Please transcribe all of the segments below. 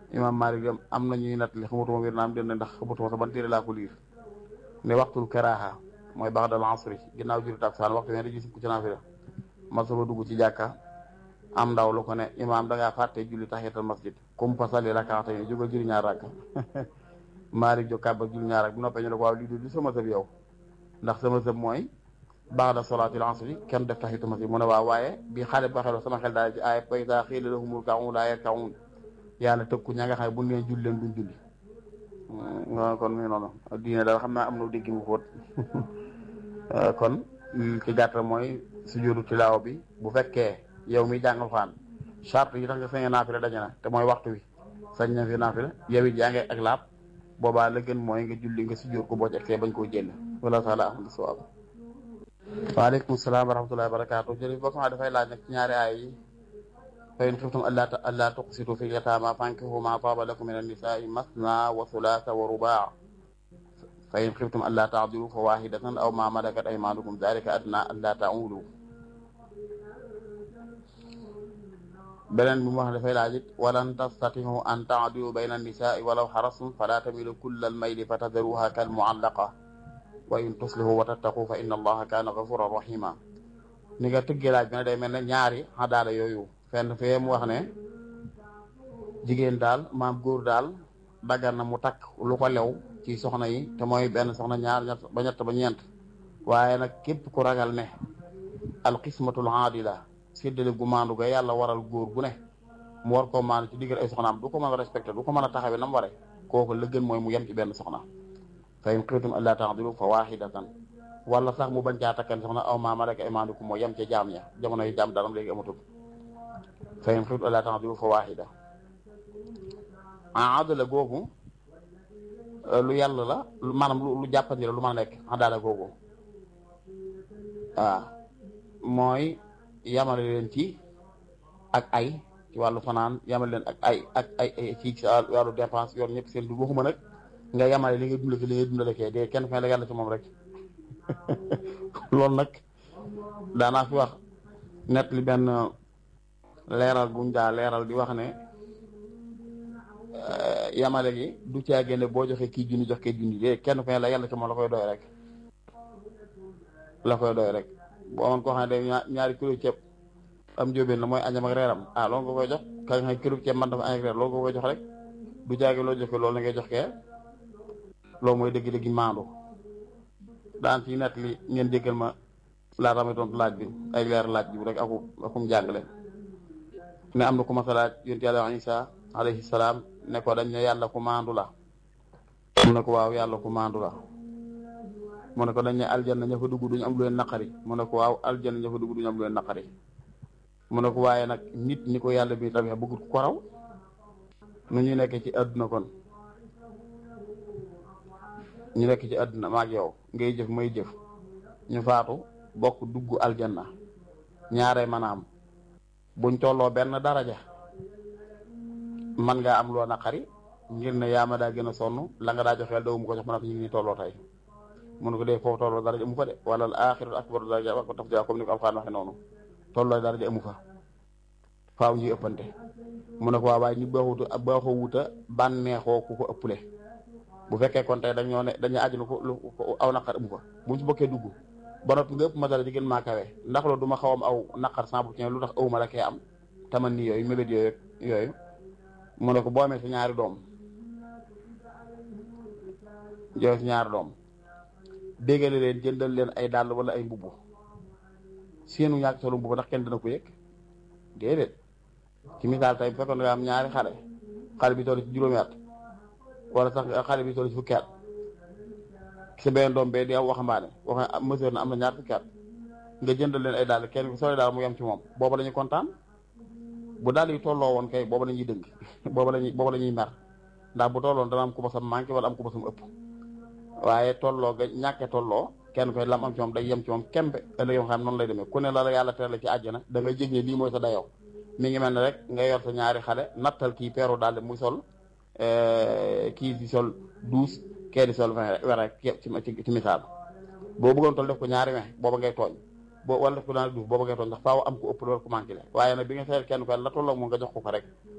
imam Malik dem am na ñuy nattali xamatuma wér naam den ndax xamatuma sax ban téere laa ko liir ne waxtul karaaha mooy baax dal asri ginnaaw julli takkusaan waxtu wen dañuy sukk ci naafila ma sama dugg ci jàkka am ndaw lu ko ne imaam da ngaa fàtte julli tahiyatul masjid kum fa salli rakaata yi jógal julli ñaar rakka Malik jóg kàbba julli ñaar rakk bu noppee ñu ne ko waaw lii du sama sëb yow ndax sama sëb mooy baax da solaatil asri kenn def tahiyatul masjid mu ne waaw waaye bi xale ba xeloo sama xel daal ci aaya fa izaa qiila lahum irka'uu laa yarka'uun yàlla tëkku ña nga xam ne bu neen julli leen duñ julli nga kon mi noonu diine daal xam naa am na dégg mu xóot kon ci gàttal mooy sujuudu tilaawa bi bu fekkee yow mi jàngal xaan charte yi tax nga sañ a naafila daje na te mooy waxtu wi sañ na fi naafila yow it yaa ngi ak laab boobaa la gën mooy nga julli nga sujuud ko boo ci egsee bañ koo jël wala taala ahmadu sawaab waaleykum salaam wa rahmatullahi wa barakaatu jërëjëf boo xam dafay laaj nag ci ñaari aay yi fa in xiftum allaa allaa tuqsitu fi yataama fankihu maa taaba lakum min annisaai masna wa sulaasa wa rubaa fa in xiftum allaa taadilu fa waahidatan aw maa malakat aymaanukum dalika adnaa allaa taulu beneen bi mu wax dafay laaj it walan tastatihu an taadilu bayna annisaai walaw xarastum falaa tamilu kulla almayli fa tadaruha kal muallaqa wa in tuslihu wa tattaqu fa inna allaha kaana gafuran rahima ni nga tëggee laaj bi ne day mel ne ñaari xadaala yooyu fenn fee mu wax ne jigéen daal maam góor daal daggan na mu takk lu ko lew ci soxna yi te mooy benn soxna ñaar ñett ba ñett ba ñeent waaye nag képp ku ragal ne alqismatul aadila séddale gu maandu ga yàlla waral góor gu ne mu war koo maandu ci diggal ay soxnaam du ko mën a respecté du ko mën a taxawee na mu ware kooku la gën mooy mu yem ci benn soxna fa in xiftum allaa ta'dilu fa waahidatan wala sax mu bañ caa takkan soxna aw maa malakat aymaanukum moo yem ca jaam ya jamono yi jaam daram léegi amatul fa in xiftum allaa ta'dilu fa waahida adala googu lu yàlla la maanaam lu jàppandi la lu mën a nekk adala googu waaw mooy yamale leen ci ak ay ci wàllu fanaan yamale leen ak ay ak ay ci wàllu dépense yoon ñëpp seen du waxuma nag nga yamale li nga dundale li nga dundale kee de kenn fa la yàlla ci moom rek loolu nag daanaa fi wax net li benn leeral buñ daa leeral di wax ne yamale gi du caa génne boo joxee kii junni jox kii junni de kenn fa la yàlla ci moom la koy doy rek la koy doy rek boo amoon koo xam ne day ñaari kilo ceeb am jóobeen la mooy añam ak reeram ah loolu nga koy jox ka nga xam kilo ceeb man dafa añ ak reer loolu nga koy jox rek du caagi loo jox ko loolu la ngay jox kee loolu mooy dëgg-dëgg maandu daan ci net li ngeen déggal ma laata may tontu laaj bi ay leer laaj bi rek aku akum jàngale ne am na ku ma sa laaj yonent yàlla Isa alayhi salaam ne ko dañ ne yàlla ku maandu la mu ne ko waaw yàlla ku maandu la mu ne ko dañ ne aljanna ña fa dugg duñu am lu leen naqari mu ne ko waaw aljanna ña fa dugg duñu am lu leen naqari mu ne ko waaye nag nit ñi ko yàlla bi tamit bëggut ko raw nu ñu nekk ci àdduna kon ñu nekk ci àdduna maag yow ngay jëf may jëf ñu faatu bokk dugg aljanna ñaare maanaam buñ tolloo benn daraja man ngaa am loo naqari ngir ne yaa ma daa gën a sonn la nga daa joxeel daw mu ko jox ma ne ko ñu ngi nii tolloo tey mun ko dee foofu tolloo daraja amu fa de wala al axiratu akbaru daraja wa ko taf ja comme ni ko alxaan waxe noonu tolloo daraja amu fa faaw ñuy ëppante mu ne ko waa waaye ñu baaxutu baaxoo wuta bànneexoo ku ko ëppale bu fekkee kon tey dañoo ne dañuy aju ko lu aw naqar amu fa buñ ci bokkee dugg ba noppi nga ëpp ma dara di gën maa kawe ndax loolu du ma xaw am aw naqar cent pour cent lu tax awuma la kee am taman ni yooyu mébét yooyu yooyu mu ne ko boo amee sa ñaari doom joxe si ñaari doom déggale leen jëndal leen ay dàll wala ay mbubb seenu ñàkk solo mbubb ndax kenn dina ko yëg déedéet ci misaal tey bu fekkoon nga am ñaari xale xale bi toll ci juróomi at wala sax xale bi toll ci fukki at sa benn doom bee di am waxambaane wax mesure na am na ñaar fukki at nga jëndal leen ay dàll kenn soo daal mu yem ci moom booba la ñuy kontaan bu daal yi tolloo woon kay booba la ñuy dëng booba la ñuy booba la ñuy mer ndax bu tolloon dana am ku basam manqué wala am ku basam ëpp waaye tolloo ga ñàkkee tolloo kenn koy lam am ci moom day yem ci moom kembe ëllëg yoo xam noonu lay demee ku ne la la yàlla tere ci àjjana da nga jég ne lii mooy sa dayoo mi ngi mel ne rek nga yor sa ñaari xale nattal kii peeru daal muy sol kii di sol douze kee di sol vingt wera ci ci misaal boo bëggoon toll def ko ñaari we booba ngay tooñ boo wala def ko daal douze booba ngay tooñ ndax faaw am ko ëpp loolu ko manqué le waaye nag bi nga seet kenn ko la tolloo moom nga jox ko ko rek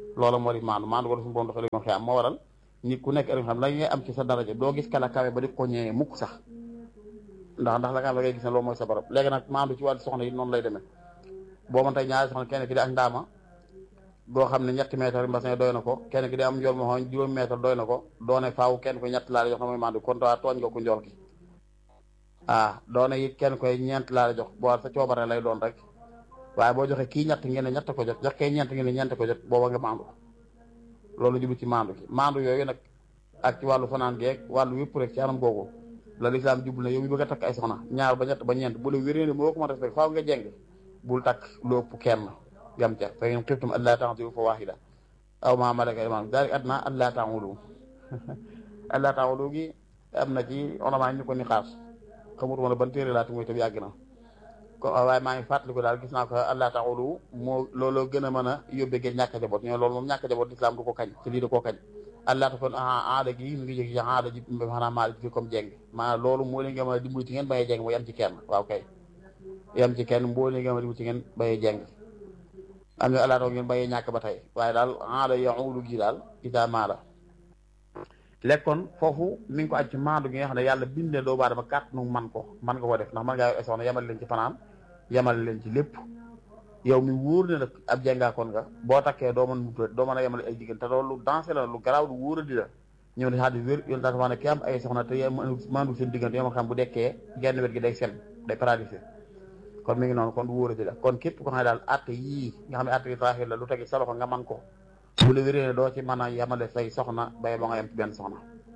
loola moo di maandu maandu ko suñu borom dafa leen xiyam moo waral nit ku nekk ëllëg xam la ngay am ci sa daraja doo gis kala kawe ba di ko ñëwee mukk sax ndax ndax la nga ngay gis ne loolu mooy sa barab léegi nag maandu ci wàllu soxna yi noonu lay demee boo mën tey ñaari soxna kenn ki di ak ndaama boo xam ne ñetti mètre mbasin doy na ko kenn ki di am njool ma xooñ juróomi mètre doy na ko doone faaw kenn koy ñett laa la jox na mooy maandu kon waa tooñ nga ko njool ki ah doone it kenn koy ñeent laa la jox boo sa coobare lay doon rek waaye boo joxee kii ñett ngeen ne ñett ko jot jox kee ñeent ngeen ne ñeent ko jot booba nga maandu loolu jublu ci maandu ki maandu yooyu nag ak ci wàllu fanaan geeg wàllu yëpp rek ci anam googu la lislaam jublu ne yow mi bëgg a takk ay soxna ñaar ba ñett ba ñeent bu la wéree ne moo ko mën respect faaw nga jeng bul takk lu ëpp kenn yam ca fa in xiftum allaa ta'dilu fa waahida aw maa malakat aymanukum zaalika adnaa allaa ta'uulu allaa ta'uulu gi am na ci onamaa ñu ko ni xaas xamutuma ne ban téere laa ti muy tam yàgg na ko waaye maa ngi fàttaliku daal gis naa ko allaa ta'uulu moo looloo gën a mën a yóbbee géej ñàkk a jaboot ñoo loolu moom ñàkk a jaboot lislaam du ko kañ ci lii da koo kañ allah ta kon aada gi mu ngi jóge ci aada ji maanaam maa fi comme jeng maanaam loolu moo leen nga mën a dimbali ci ngeen bayee jeng mu yem ci kenn waaw kay yem ci kenn mboo leen nga mën a dimbali ci ngeen bayee jeng am na allah ta ngeen bayee ñàkk ba tey waaye daal aada yaulu gi daal ita maa la lekkoon foofu mi ngi ko aj ci maandu gi nga xam ne yàlla bindee doo baadama kàtt nu man ko man nga ko def ndax man ngaa yor soxna yemal leen ci fanaan yemal leen ci lépp yow mi wóor ne nag ab jàngaakoon nga boo takkee doo mën mutuet doo mën a yemale ay jigéen te loolu lu dansé la lu garaaw lu wóor a di la ñëw ne xadis wér yoon daal ne ki am ay soxna te mandu seen diggante yoo ma xam bu dekkee genn wet gi day sen day paralysé kon mi ngi noonu kon du wóor a di la kon képp ko xam ne daal atte yii nga xam ne atte yi taaxir la lu tegi sa loxo nga man ko bu la wéree ne doo ci mën a yemale say soxna bay ba nga yem ci benn soxna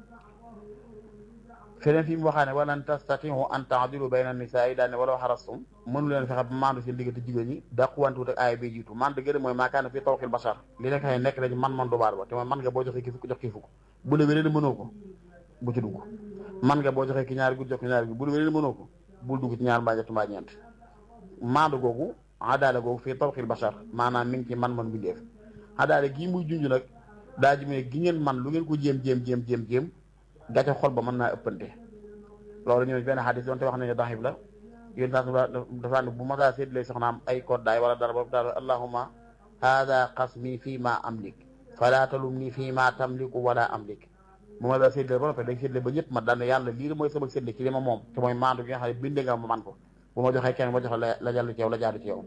feneen fi mu waxaa ne walan tastatiu an taadilu bayna nisaa yi daal ne walaw xarastum mënu leen fexe ba maandu seen diggante jigéen ñi dàquwantuwut ak aaya bi jiitu man dëgg mooy maakaana fii tawxil bashar li nekk xëy nekk dañ man man du baar ba te mooy man nga boo joxee ki fukk jox ki fukk bu la wéree ne mënoo ko bu ci dugg man nga boo joxee ki ñaari guddi jox ki ñaari guddi bu la wéree ne mënoo ko bul dugg ci ñaar mbaa ñett mbaa ñeent maandu googu adaala googu fii tawxil bashar maanaam mi ngi ci man man bindeef adaala gii muy junj nag daa ji gi ngeen man lu ngeen ko jéem jéem jéem jéem jéem gàcce xol ba mën naa ëppante loolu ñëw benn xadis doonte wax nañu daxib la yéen saa dafa ne bu masaa séddale soxnaam ay koddaay wala dara ba daal allahuma hada qasmi fii ma amlik fala talumni fii ma tamliku wala amlik bu ma daa séddale ba noppi day séddale ba ñëpp ma daan yàlla lii mooy sama séddale ci li ma moom te mooy maandu gi nga xam ne binde nga ma man ko bu ma joxee kenn ma joxe la jàll ci yow la jaadu ci yow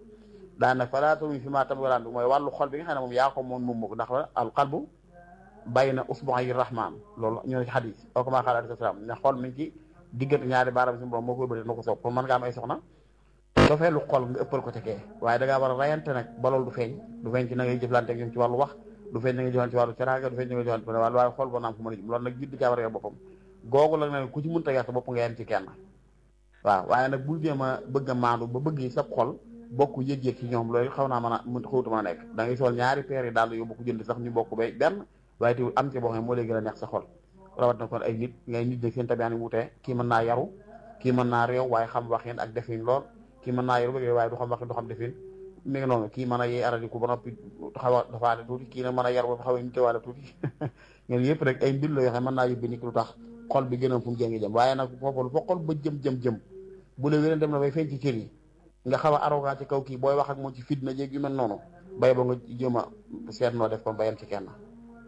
daan nag fala talumni fii ma tamliku wala amlik mooy wàllu xol bi nga xam ne moom yaa ko moom moom ko ndax al qalbu bayna usbu'i rahman loolu ñoo ne ci xadis oo ko maa xaal alayhi salaam ne xol mi ngi ci diggante ñaari baaraam si borom moo koy bëri moo ko soob kon mën nga am ay soxna dafay lu xol nga ëppal ko ca kee waaye da ngaa war a rayante nag ba loolu du feeñ du feeñ ci na ngay jëflante ak ñoom ci wàllu wax du feeñ na ngay jëflante ci wàllu ceraanga du feeñ na ngay jëflante wàllu waaye xol boo naam fu mën a jëm loolu nag jidd caa war a yor boppam googu la ne ku ci mënta yar sa bopp nga yem ci kenn waaw waaye nag bul jéem a bëgg a maandu ba bëgg sa xol bokk yëg-yëg ci ñoom loolu xaw naa mën a mën xawutu mën a nekk da ngay sol ñaari peer yi daal yow bokk jënd sax ñu bokk bay benn waaye teewul am ci boo xam ne moo lay gën a neex sa xol rawat na kon ay nit ngay nit nag seen tabiyaan yi wutee kii mën naa yaru kii mën naa réew waaye xam waxin ak defin lool kii mën naa yaru bëgg waaye du xam waxin du xam defin mi ngi noonu kii mën a yee aradiku ba noppi xaw a dafaale tuuti kii nag mën a yar ba xaw a nitewaale tuuti ngeen yëpp rek ay mbir la yoo xam ne mën naa yóbbi nit lu tax xol bi gënoon fu mu jëngi jëm waaye nag foofu lu fa xol ba jëm jëm jëm bu la wéneen dem na bay feeñ ci cër yi nga xaw a arrogant ci kaw kii booy wax ak moom ci fitna jéeg yu mel noonu bay ba nga jéem a seet noo def kon bayam ci kenn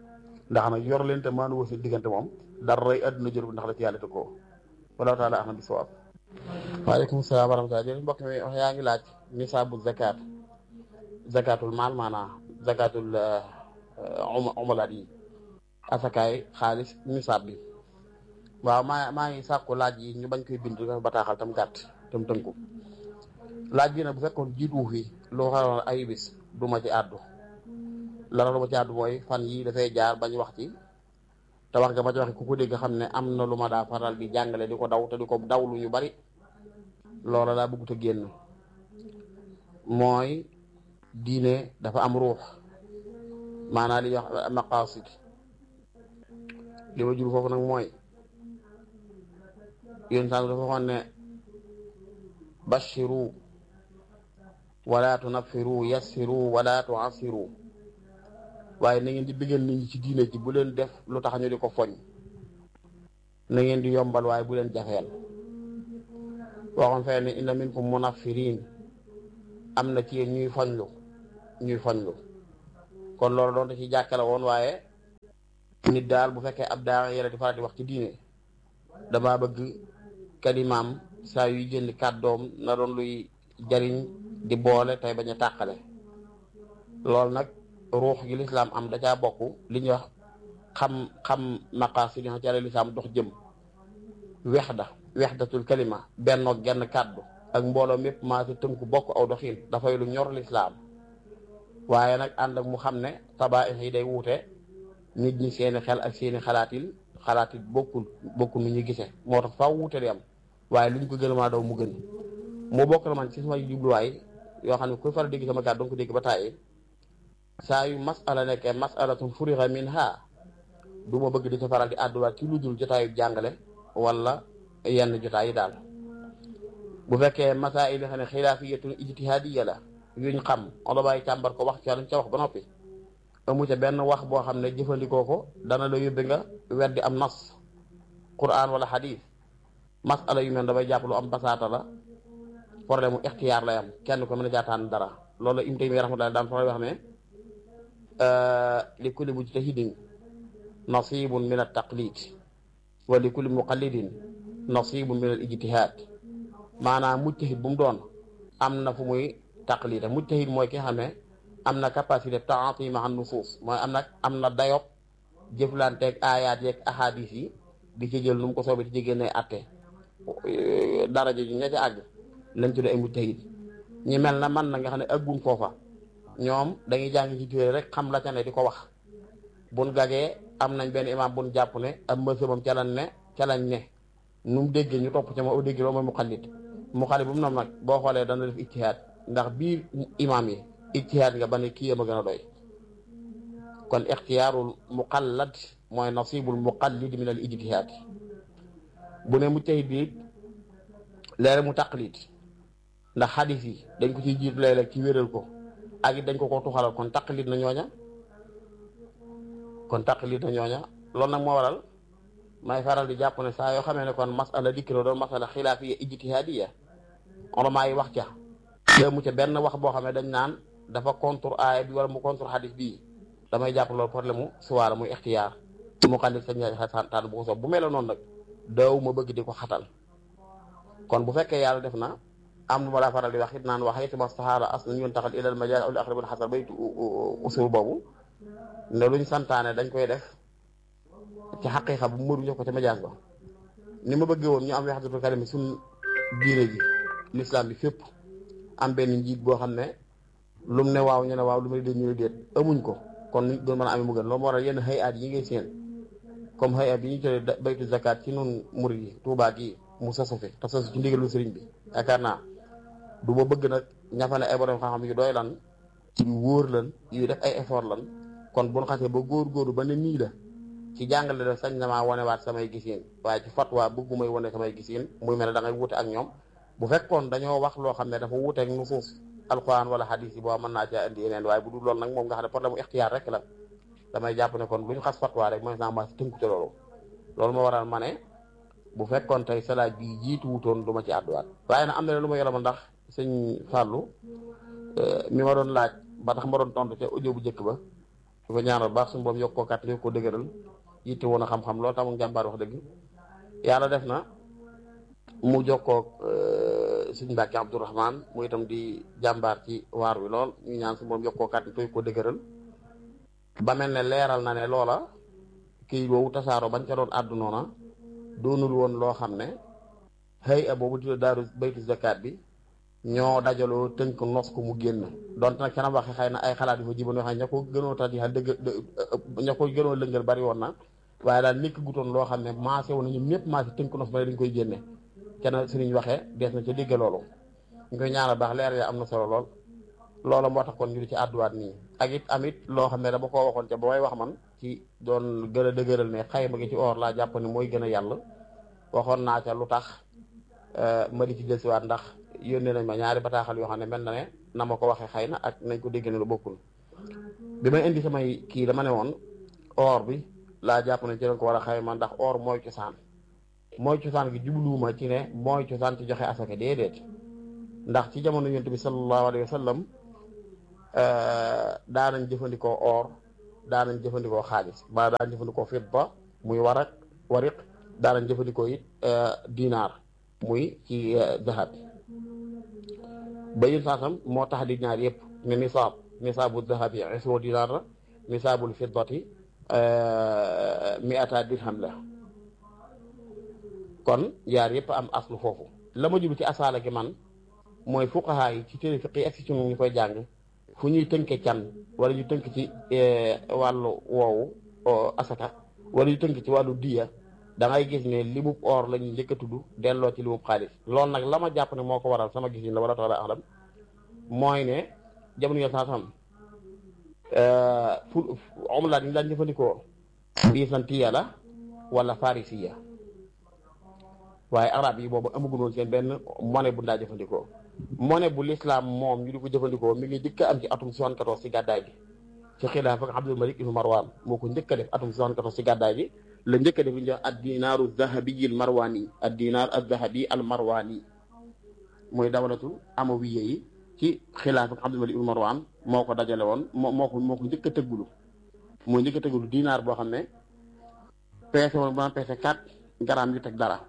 ndax nag yor leen te maanu wër seen diggante moom dara rëy àdduna jëru ndax la ci yàlla tëkkoo wallahu taala ahmad bi sawaab waaleykum salaam wa rahmatulah jërëjëf mbokk mi wax yaa ngi laaj nisaabu zakat zakatul maal maanaa zakatul umalaat yi asakaay xaalis nisaab bi waaw maa maa ngi sàkku laaj yi ñu bañ koy bind dafa bataaxal tam gàtt tam tënku laaj bi nag bu fekkoon jiitu fi loo xaroon ay bis du ma ci àddu la lu ma ci àddu mooy fan yi dafay jaar bañ wax ci te wax nga ma ci waxe ku ko dégg xam ne am na lu ma daa faral di jàngale di ko daw te di ko daw lu ñu bari loola laa bëggut a génn mooy diine dafa am ruux maanaam li ñuy wax maqasid li ma jur foofu nag mooy yéen sànq dafa waxoon ne bashiru wala tunaffiru yassiru wala tuassiru waaye na ngeen di bëggal nit ñi ci diine ji bu leen def lu tax ñu di ko foñ na ngeen di yombal waaye bu leen jafeel waxoon fee ne inna minkum munaffirin am na ci yéen ñuy foñlu ñuy foñlu kon loolu doon da ci jàkkale woon waaye nit daal bu fekkee ab daa yére di faral di wax ci diine damaa bëgg kalimaam saa yuy jënd kàddoom na doon luy jariñ di boole tey bañ a tàqale loolu nag ruux gi lislaam am da caa bokk li ñuy wax xam xam maqaasi li nga xam ci lislaam dox jëm wexda wexdatul kalima bennoo genn kàddu ak mbooloo mépp maa si tënku bokk aw doxin dafay lu ñor lislaam waaye nag ànd ak mu xam ne tabaix yi day wuute nit ñi seeni xel ak seeni xalaatil xalaatil bokkul bokkul nu ñu gisee moo tax faaw wuute di am waaye lu ñu ko gën a maa daw mu gën mu bokk la man ci sama jubluwaay yoo xam ne kuy faral dégg sama kàddu danga ko dégg ba tàyyi saa yu masala nekkee masalatun furixa minha du ma bëgg di ci faral di àdduwaat ci lu dul jotaayu jàngale wala yenn jotaay yi daal bu fekkee masail yi xam ne xilaafiyatun ijtihaadiya la yuñ xam olo bàyyi càmbar ko wax ca lañ ca wax ba noppi amu ca benn wax boo xam ne jëfandikoo ko dana la yóbbe nga weddi am nas quran wala hadith masala yu mel damay jàpp lu am basaata la problème mu ixtiyaar lay am kenn ko mën a jaataan dara loolu im tey mi rahmatullahi daan faral wax ne li kulli mujtahidin nasibun min at taqlid wa li kulli muqallidin nasibun min al ijtihad maanaam mujtahid bu mu doon am na fu muy taqlid mujtahid mooy ki xam ne am na capacité taati ma an nusuus mooy am na am na dayob jëflanteeg aayaat yeeg ahadis yi di ci jël nu mu ko soobee di ci génnee atte daraja ji ña ca àgg lañ tudd ay mujtahid ñi mel na man na nga xam ne aggun foofa ñoom dañuy jàng ci téere rek xam la ca ne di ko wax buñ gagee am nañ benn imam buñ jàpp ne am mësëbam ca lañ ne ca lañ ne nu mu déggee ñu topp ca ma au dégg loolu mooy muqallid muqallid bu mu nam nag boo xoolee dana def ijtihaad ndax biir imam yi ijtihaad nga ba ne kii yam a gën a doy kon ixtiyaarul muqallad mooy nasibul muqallid min al ijtihaad bu ne mujtahid bi léeg mu taqlid ndax xadis yi dañ ko ciy jiitu léeg-léeg ci wéral ko ak it dañ ko ko tuxalal kon taqlid na ñooña kon taqlid na ñooña loolu nag moo waral may faral di jàpp ne saa yoo xamee ne kon masala dikk na doon masala xilaafiya ijtihaadiya ulamaa yi wax ca te mu ca benn wax boo xam ne dañ naan dafa contre aaya bi wala mu contre xadis bii damay jàpp loolu problème mu suwaara muy ixtiyaar mu xalit sa ñaari xataan bu ko soob bu mel noonu nag daaw ma bëgg di ko xatal kon bu fekkee yàlla def na am nu ma laa faral di wax it naan wax it ma saxaara as nañu yoon taxal ilal majaal aw li aqrabul xasar baytu usul boobu ne luñ santaane dañ koy def ci xaqiiqa bu mëru jox ko ca majaas ba ni ma bëggee woon ñu am wahdatul kalima suñ diine ji l'islam bi fépp am benn njiit boo xam ne lum ne waaw ñu ne waaw lu may dégg ñu ne déet amuñ ko kon nuñ doon mën a amee mu gën loolu moo waral yenn xëy at yi ngay seen comme xëy at bi ñu tuddee baytu zakat ci nun murid yi Tuubaa gi mu sosu fi te sosu ci ndigalu sëriñ bi yaakaar naa du ma bëgg nag ñafa ne ay borom xam-xam yu doy lan ci wóor lan yu def ay effort lan kon bu ñu xasee ba góor-góorlu ba ne nii la ci jàngale def sañ na maa wanewaat samay gisiin waaye ci fatwa bëggu may wane samay gisiin muy mel ne da ngay wute ak ñoom bu fekkoon dañoo wax loo xam ne dafa wuute ak nusuus alquran wala hadis yi boo mën naa caa indi yeneen waaye bu dul loolu nag moom nga xam ne problème mu ixtiyaar rek la damay jàpp ne kon lu ñu xas fatwa rek mooy naa ma tënku ci loolu loolu moo waral ma ne bu fekkoon tey salaaj bi jiitu wutoon du ma ci àdduwaat waaye nag am na lu ma yoroon ndax sëñ Fallou mi ma doon laaj ba tax ma doon tontu ca audio bu njëkk ba di ko ñaanal baax suñu boobu yokk koo kàtt yokk koo dëgëral yitte woon a xam-xam loolu tax mu jàmbaar wax dëgg yàlla def na mu jokkoo sëñ Mbàkke Abdourahman mu itam di jàmbaar ci waar wi lool ñu ñaan suñu boobu yokk koo kàtt yokk koo dëgëral ba mel ne leeral na ne loola kii boobu tasaaroo bañ ca doon àddu noona doonul woon loo xam ne xëy a boobu di daaru baytu zakat bi ñoo dajaloo tënk nos ko mu génn donte nag canam waxe xëy na ay xalaat yu fa jiban yoo xam ne ña ko gënoo tax di dëgg ña ko gënoo lëngal bari woon na waaye daal nekk gutoon loo xam ne maase woon na ñoom ñëpp maase tënk nos ba dañ koy génne kenn sëriñ waxee dees na ca dégg loolu ñu koy ñaanal baax leer ya am na solo lool loolu moo tax kon ñu di ci àdduwaat nii ak it amit loo xam ne dama koo waxoon ca ba may wax man ci doon gën a dëgëral ne xayma gi ci or laa jàpp ne mooy gën a yàlla waxoon naa ca lu tax ma di ci desiwaat ndax yónnee nañ ma ñaari bataaxal yoo xam ne mel na ne na ma ko waxee xëy na ak nañ ko dégg ne lu bokkul bi may indi samay kii dama ne woon or bi laa jàpp ne ci lañ ko war a xayma ndax or mooy cosaan mooy cosaan gi jubluwuma ci ne mooy cosaan ci joxe asaka déedéet ndax ci jamono yonent bi sallallahu alayhi wa sallam daanañ jëfandikoo or daanañ jëfandikoo xaalis ba daanañ jëfandikoo fidda muy warak wariq daanañ jëfandikoo it dinaar muy ci zahab ba yun saasam moo tax di ñaar yëpp ne nisaab nisaabu zahabi isru dinaar la nisaabul fiddati miata dirham la kon yaar yëpp am aslu foofu la ma jublu ci asaala gi man mooy fuqaha yi ci téere fiq yi ak ci ñu koy jàng fu ñuy tënke can wala ñu tënk ci wàllu woowu asaka wala ñu tënk ci wàllu diya da ngay gis ne limub or la ñuy njëkk a tudd delloo ci limub xaalis loolu nag la ma jàpp ne moo ko waral sama gis la wala tax la axlam mooy ne jamono yo saa sam fu omlaat yi ñu daan jëfandikoo bisantiya la wala farisiya waaye arab yi boobu amaguñ woon seen benn monnaie bu ndaa jëfandikoo monnaie bu l'islam moom ñu di ko jëfandikoo mi ngi njëkk am ci atum 74 ci gàddaay gi ci xilaaf ak Abdul Malik ibnu Marwan moo ko njëkk a def atum 74 ci gàddaay gi la njëkk a def li ñuy wax ad dinaaru zahabi al marwani ad dinaar al zahabi al marwani mooy dawlatul amawiya yi ci xilaaf ak Abdul Malik ibnu Marwan moo ko dajale woon moo moo ko moo ko njëkk a tëggulu moo njëkk a tëggulu dinaar boo xam ne peese woon bu naan peese 4 grammes yu teg dara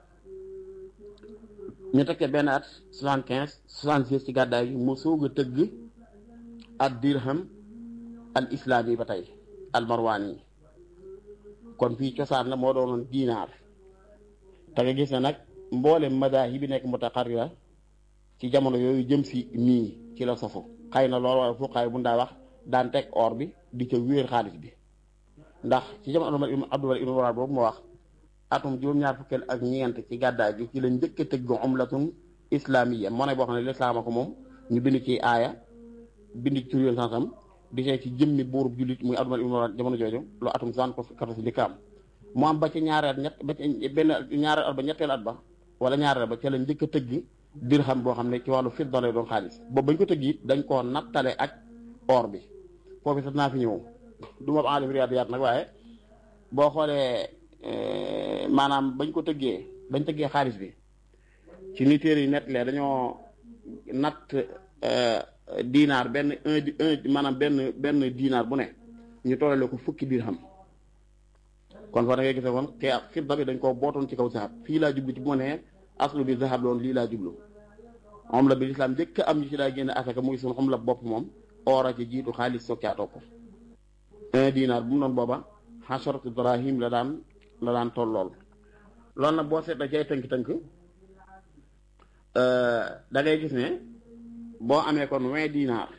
ñu tekkee benn at soixante quinze soixante six ci gàddaay gi mu soog a tëgg ad dirham al islaami ba tey al marwaan yi kon fii cosaan la moo doonoon diinaar te nga gis ne nag mboolem madaahib bi nekk mutaqarrira ci jamono yooyu jëm si nii ci la sofu xëy na loolu waaye fuqaay bu ndaa wax daan teg or bi di ca wéer xaalis bi ndax ci jamono Abdul Malik ibn Marwan boobu moo wax atum juróom-ñaar fukkeel ak ñeent ci gàddaay gi ci la njëkk a tëgg umlatun islamiya moo ne boo xam ne lislaama ko moom ñu bind ci aaya bind ci tur yoon sansam di see ci jëmmi buurub jullit muy Abdul Malik ibn Marwan jamono jooju loo atum soixante-quatorze di kaam mu am ba ci ñaareel ñett ba ci benn ñaareel at ba ñetteel at ba wala ñaareel ba ca la njëkk a tëgg dirham boo xam ne ci wàllu fidda lay doon xaalis boobu bañ ko tëgg it dañ koo nattale ak or bi foofu sax naa fi ñëw du ma aalim riyaadiyaat nag waaye boo xoolee maanaam bañ ko tëggee bañ tëggee xaalis bi ci ni téere yi nettalee dañoo natt dinaar benn un un maanaam benn benn dinaar bu ne ñu tollale ko fukki dirham kon fa da ngay gise kon te fidda bi dañ koo bootoon ci kaw zahab fii laa jublu ci bu ma nee aslu bi zahab loon lii laa jublu om la bi lislaam njëkk am ñu ci daa génne asaka muy sun om la bopp moom oora ci jiitu xaalis soog caa topp un dinaar bu mu doon booba xasharatu drahim la daan la daan tollool loolu nag boo seetla cay tënk-tënk da ngay gis ne boo amee kon vingt dinaar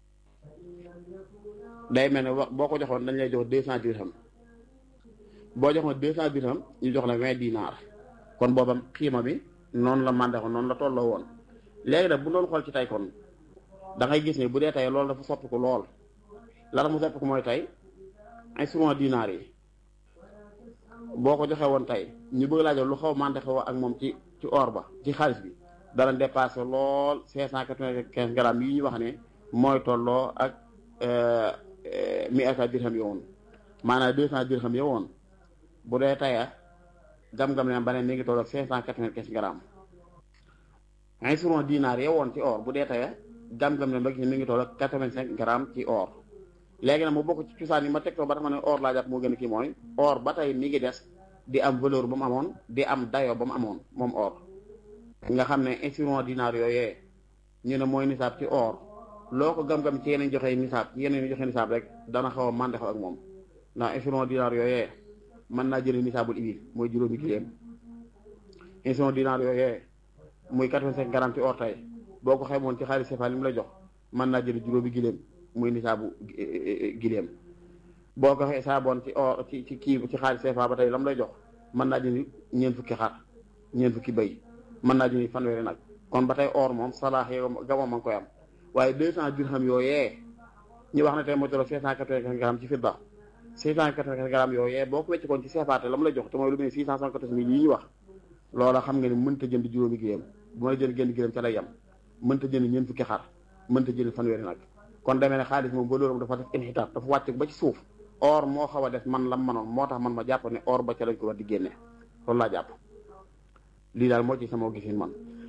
day mel ne wax boo ko joxoon dañ lay jox deux cent dirham boo joxoon deux cent dirham ñu jox la vingt dinaar kon boobam xiima bi noonu la màndeexoon noonu la tolloo woon léegi nag bu doon xool ci tey kon da ngay gis ne bu dee tey loolu dafa soppiku lool la mu soppiku mooy tey instrument dinaar yi boo ko joxe woon tey ñu bëgg laa jox lu xaw mante xaw ak moom ci ci or ba ci xaalis bi dana dépassé lool cinq cent quatre-vingt-quinze grammes yi ñu wax ne mooy tolloo ak mi ata dirham yo woon maanaam deux cent dirham yo woon bu dee taya gam-gam leen ba ne mi ngi tolloo ak cinq cent quatre-vingt-quinze grammes instrument dinaar yo woon ci or bu dee taya gam-gam leen ba gis ne mi ngi tolloo ak quatre-vingt-cinq grammes ci or léegi nag mu bokk ci cosaan yi ma tegtoo ba tax ma ne or laa jàpp moo gën a kii mooy or ba tey mi ngi des di am valeur ba mu amoon di am dayo ba mu amoon moom or nga xam ne instrument dinaar yooyee ñu ne mooy nisaab ci or loo ko gam-gam ci yeneen joxe nisaab ci yeneen joxe nisaab rek dana xaw a màndex ak moom ndax instrument dinaar yooyee mën naa jëlee nisaabul ibil mooy juróomi giléem instrument dinaar yooyee muy quatre-vingt-cinq grammes ci or tey boo ko xaymoon ci xaalis CFA li mu lay jox mën naa jëlee juróomi giléem muy nisaabu giléem boo ko xisaaboon ci or ci ci kii ci xaalis CFA ba tey lam lay jox mën naa jëndi ñeent fukki xar ñeent fukki bëy mën naa jëndi fanweeri nag kon ba tey or moom salaax yow gama ma ngi koy am waaye deux cent dirham yooyee ñu wax ne tey moo tollo cinq cent quatre-vingt-quinze grammes ci fidda six cent quatre-vingt-quinze grammes yooyee boo ko wecc koon ci CFA te lam lay jox te mooy lu mel six cent soixante-quatorze mille yi ñu wax loola xam nga ni mënta jënd juróomi giléem bu mën a jënd génn giléem ca lay yem mënta jënd ñeent fukki xar mënta jënd fanweeri nag kon demee ne xaalis moom ba loolu dafa def inxitaar dafa wàcc ba ci suuf or moo xaw a def man lam manoon moo tax man ma jàpp ne or ba ca lañ ko war di génne loolu laa jàpp lii daal moo ci sama gisin man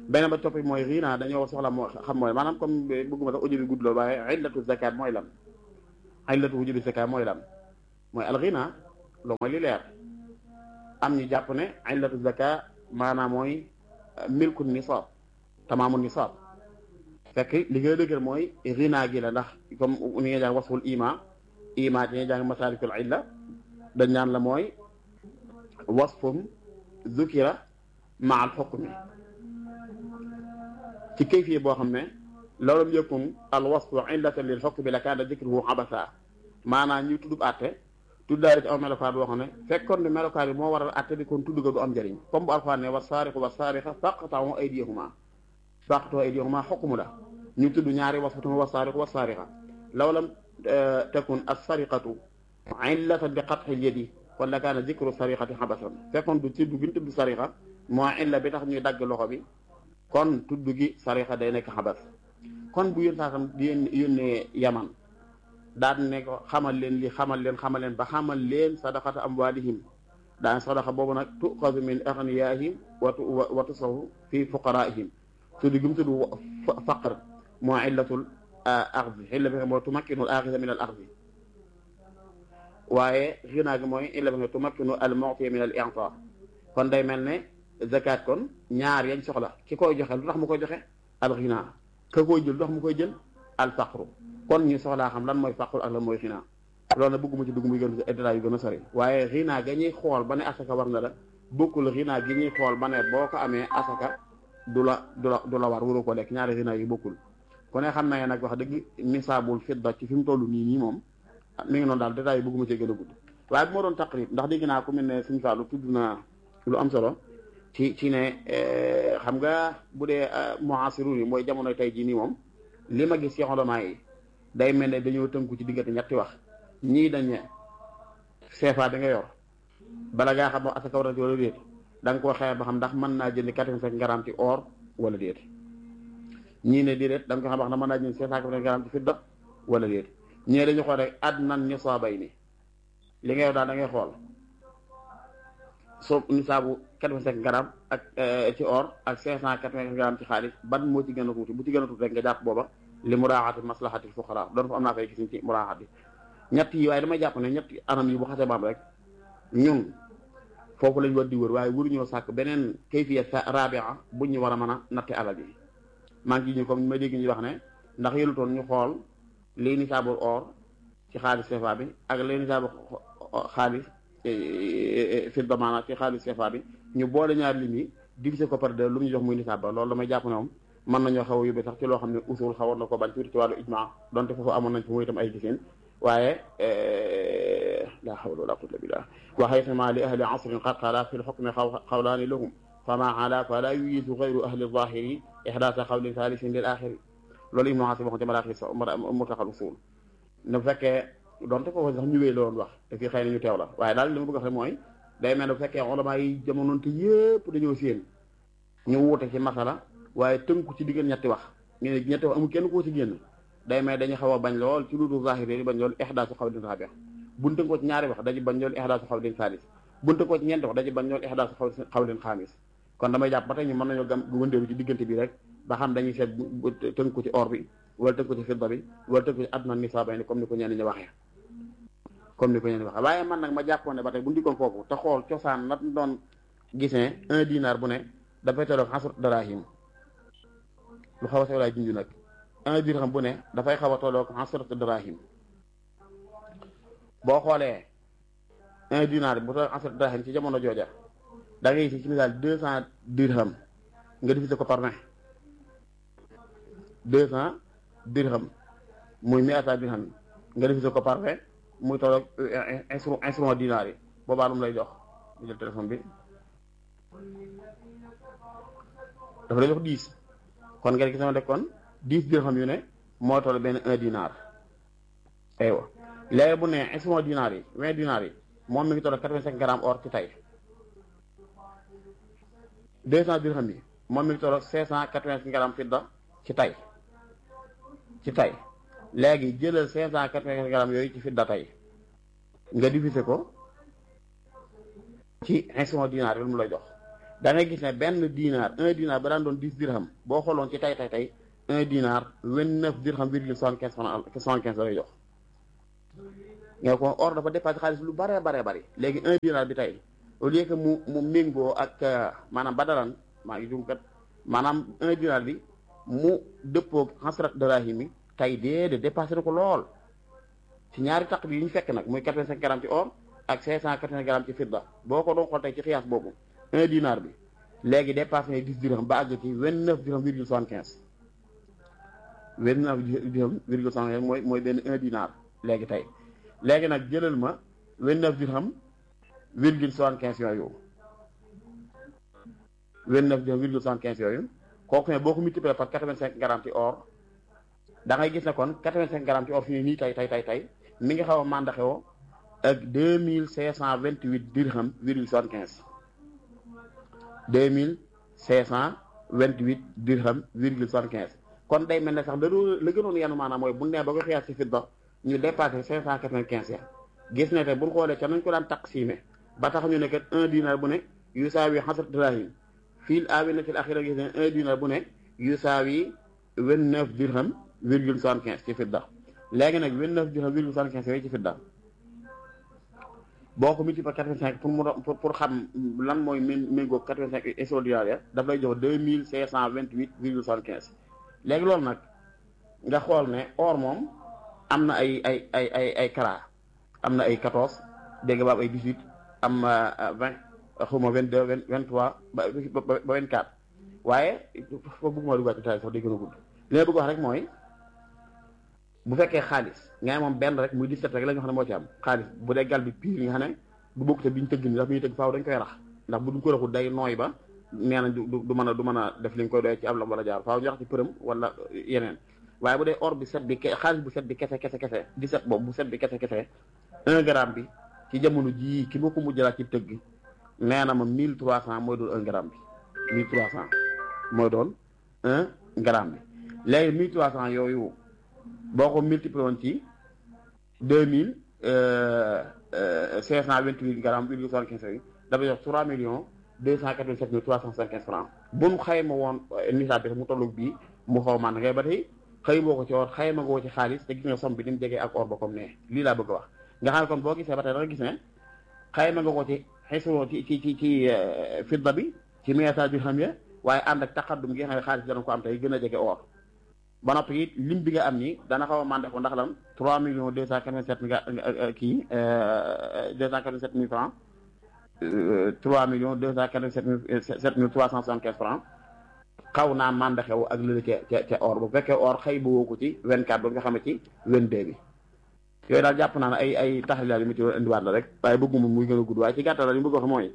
beneen ba toppi mooy xiina dañoo soxla moo xam mooy maanaam comme bëgguma sax audio bi gudd loolu waaye illatu zakat mooy lan illatu wujubi zakat mooy lan mooy al xiina loolu mooy li leer am ñu jàpp ne illatu zakat maanaam mooy milku nisaab tamaamu nisaab fekk li nga dëgër mooy xiina gi la ndax comme ni nga jàng wasful ima ima ci nga jàng masaalikul illa dañ naan la mooy wasfum zukira ma al xukmi ci kayfiye boo xam ne loolu yëkkum al wasfu illatan lil xukmi la kaana dikruhu abasa maanaam ñu tuddub àtte tuddaale ci aw melokaan boo xam ne fekkoon ne melokaan bi moo waral àtte bi kon tudd ga du am njëriñ comme bu alxuraan ne wa saariqu wa saariqa faqta'u aydiyahuma faqta'u aydiyahuma xukmu la ñu tudd ñaari wasfu tuma wa saariqu wa saariqa law lam takun as sariqatu illatan bi qat'i al yadi kon la kaana dikru sariqati xabasan fekkoon du tudd gi ñu tudd sariqa moo illa bi tax ñuy dagg loxo bi kon tudd gi sariqa day nekk xabas kon bu yén saasam di yónnee yaman daan ne ko xamal leen li xamal leen xamal leen ba xamal leen sadaqata amwalihim daan sadaqa boobu nag tuxasu min agniyaihim watu wa tusahu fi fuqaraihim tudd gi mu tudd faqr moo illatul axdi illa bi nga moo tumakkinul axida min al axdi waaye xinaa gi mooy illa bi nga tumakkinu al mu'ti min al i'ta kon day mel ne zakat kon ñaar yañ soxla ki koy joxe lu tax mu koy joxe al xinaa ka koy jël lu tax mu koy jël al faqru kon ñu soxlaa xam lan mooy faqru ak lan mooy xinaa loolu nag bëgguma ci dugg muy gën détail yu gën a sori waaye xinaa ga ñuy xool ba ne asaka war na la bokkul xinaa gi ñuy xool ba ne boo ko amee asaka du la du la du la war waru ko lekk ñaari xinaa yi bokkul ku ne xam na nag wax dëgg nisaabul fidda ci fi mu toll nii nii moom mi ngi noonu daal détail yi bëgguma cee gën a gudd waaye bu ma doon taqrib ndax dégg naa ku mel ne suñu Fallou tudd naa lu am solo ci ci ne xam nga bu dee muasiru yi mooy jamono tey jii nii moom li ma gis ci xolamaa yi day mel ne dañoo tënku ci diggante ñetti wax ñii dañ ne CFA bi nga yor bala ngaa xam asaka war na ci wala déet da nga koo xeex ba xam ndax mën naa jënd quatre-vingt-cinq grammes ci or wala déet ñii ne déedéet da nga ko xam wax na mën naa jënd cinq cent quatre-vingt grammes ci fidda wala déet ñii dañu xool rek adnan nisaabay ni li nga yor daal da ngay xool soo nisaabu quatre-vingt-cinq grammes ak ci or ak cinq cent quatre-vingt grammes ci xaalis ban moo ci gën a tuuti bu ci gën a tuuti rek nga jàpp booba li muraaxati maslahati fuqara doon fa am naa fay gis ci muraaxati ñett yi waaye damay jàpp ne ñetti anam yi bu xasee baam rek ñun foofu lañ war di wër waaye waruñoo sàkk beneen kayfiya rabia buñ ñu war a mën a natte alal yi maa ngi ñu comme ma dégg ñu wax ne ndax yëlutoon ñu xool lii nisaabu or ci xaalis CFA bi ak lii nisaabu xaalis fidda maanaam ci xaalis CFA bi ñu boole ñaar lim yi divisé ko par deux lu mu ñu jox muy nisaab ba loolu damay jàpp ne moom mën nañoo xaw a yóbbee sax ci loo xam ne usul xawoon na ko bañ tuuti ci wàllu ijma donte foofu amoon nañ fa muy itam ay giseen waaye la hawla wala quwwata billah wa haythama li ahli asrin qad qala fi lxukmi xawlaani lahum fama ala fala yuyisu gayru ahli zahiri ihdaasa xawlin thalisin lil axiri loolu ibnu xaasi waxoon ci maraaxi murtaxal usul ne bu fekkee donte foofu sax ñu wéy la doon wax te fii xëy na ñu teew la waaye daal li ma bëgg a wax mooy day mel ne bu fekkee ulama yi jamonoon te yëpp dañoo séen ñu wuute ci masala waaye tënku ci diggante ñetti wax ñu ne ñetti wax amul kenn koo ci génn day may dañu xaw a bañ lool ci lu dul zahiri yi bañ lool ihdaasu xawlin raabi buñ tënkoo ci ñaari wax dañu bañ lool ihdaasu xawlin saalis buñ tënkoo ci ñeenti wax dañu bañ lool ihdaasu xawlin xaamis kon damay jàpp ba tey ñu mën nañoo gam wëndeelu ci diggante bi rek ba xam dañuy seet tënku ci or bi wala tënku ci fidda bi wala tënku ci adna nisaabay ni comme ni ko ñenn ñi waxee comme ni ko ñenn ñi waxee waaye man nag ma jàppoon ne ba tey bu ndikkoon foofu te xool cosaan nat doon gisee un dinar bu ne dafay tolloog xasrat darahim lu xaw a sew laay junj nag un dirham bu ne dafay xaw a tolloog xasrat darahim boo xoolee un dinar bu tolloog xasrat darahim ci jamono jooja da ngay gis ci misaal deux cent dirham nga diviser ko par vingt deux cent dirham muy miata dirham nga diviser ko par vingt muy tolloog instrument instrument dinar yi boobaa lu mu lay jox ñu jël téléphone bi dafa lay jox dix kon nga gis ne kon dix dirham yu ne moo toll benn un dinar aywa léegi bu ne instrument dinar yi vingt dinar yi moom mi ngi toll quatre-vingt-cinq grammes or ci tey deux cent dirham yi moom mi ngi toll cinq cent quatre-vingt-cinq grammes fidda ci tey ci tey léegi jëlal cinq cent quatre-vingt-cinq grammes yooyu ci fidda tey nga diviser ko ci instrument dinar yi lu mu lay jox da ngay gis ne benn dinar un dinar ba daan doon dix dirham boo xooloon ci tay tay tay un dinar vingt neuf dirham virgule soixante quinze franc soixante quinze lay jox nga ko or dafa dépassé xaalis lu bare bare bari léegi un dinar bi tey au lieu que mu mu méngoo ak maanaam badalan maa ngi jum kat maanaam un dinar bi mu dëppoo xasrat darahim yi tey déedéet dépassé na ko lool ci ñaari taq bi yi ñu fekk nag muy quatre-vingt-cinq grammes ci or ak cinq cent quatre-vingts grammes ci fidda boo ko doon xool tey ci xiyaas boobu un dinar bi léegi dépassé na dix dirham ba àgg ci vingt neuf dirham virgule soixante quinze vingt neuf dirham virgule soixante quinze mooy mooy benn un dinar léegi tey léegi nag jëlal ma vingt neuf dirham virgule soixante quinze yooyu vingt neuf dirham virgule soixante quinze yooyu kooku ne boo ko multiplié par quatre-vingt-cinq grammes ci or da ngay gis ne kon quatre-vingt-cinq grammes ci or fi ne nii tey tey tey tey mi ngi xaw a mandaxewoo ak deux mille cinq cent vingt huit dirham virgule soixante quinze deux mille cinq cent vingt huit dirham virgule soixante quinze kon day mel ne sax da doon la gënoon yanu maanaam mooy bu ñu nee ba ko xiyaas ci fidda ñu dépassé cinq cent quatre vingt quinze ya gis ne te bu ñu xoolee ca nañ ko daan taqsiime ba tax ñu ne kat un dinar bu ne yusaawi xasrat dirahim fii aawinatil axira gis ne un dinar bu ne yusaawi vingt neuf dirham virgule soixante quinze ci fidda léegi nag vingt neuf dirham virgule soixante quinze yooyu ci fidda boo ko multiplié par quatre-vingt-cinq pour mu pour pour xam lan mooy méngóog quatre-vingt-cinq extraordinaire daf lay jox deux mille cinq cent vingt huit virgule soixante quinze léegi loolu nag nga xool ne or moom am na ay ay ay ay ay kara am na ay quatorze dégg nga ba am ay dix huit am vingt xuma vingt deux vingt vingt trois ba ba vingt quatre waaye foofu bëgguma duggaat ci taay sax day gën a gudd li ma bëgg wax rek mooy bu fekkee xaalis nga ne moom benn rek muy 17 rek la ñu xam ne moo ci am xaalis bu dee gal bi pire nga xam ne du bokk te bi ñu tëgg ni ndax bi ñu tëgg faaw dañ koy rax ndax bu duñ ko raxul day nooy ba nee na du du mën a du mën a def li nga koy doyee ci am lam wala jaar faaw ñu rax ci përëm wala yeneen waaye bu dee or bi set bi xaalis bu set bi kese kese kese 17 boobu bu set bi kese kese un gramme bi ci jamono jii ki ma ko mujjalaat ci tëgg nee na ma 1300 mooy doon un gramme bi 1300 mooy doon un gramme bi léegi 1300 yooyu boo ko multiplié woon ci deux mille cinq cent vingt huit grammes virgule soixante quinze yi dafa jox trois millions deux cent quatre vingt sept mille trois cent cinq quinze francs bu nu xayma woon nisaab bi mu tollu bii mu xaw man ngay ba tey xëy boo ko ci or xayma ngoo ci xaalis te gis nga somme bi ni mu jegee ak or ba comme ne lii laa bëgg a wax nga xam ne kon boo gisee ba tey da nga gis ne xayma nga ko ci xesuloo ci ci ci ci fidda bi ci meetaa bi xam ya waaye ànd ak taqaddum gi nga xam ne xaalis dana ko am tey gën a jege or ba noppi it lim bi nga am nii dana xaw a mandé ko ndax lan trois millions deux cent quatre-vingt-sept nga kii deux cent quatre-vingt-sept mille francs trois millions deux cent quatre-vingt-sept mille sept mille trois cent soixante-quinze francs xaw naa mandé xew ak lële ca ca ca or bu fekkee or xëy ba woo ko ci vingt-quatre ba nga xam ne ci vingt-deux bi yooyu daal jàpp naa ne ay ay taxalilaal yi mu ci war indiwaat la rek waaye bëgguma muy gën a gudd waaye ci gàttal la li mu bëgg wax mooy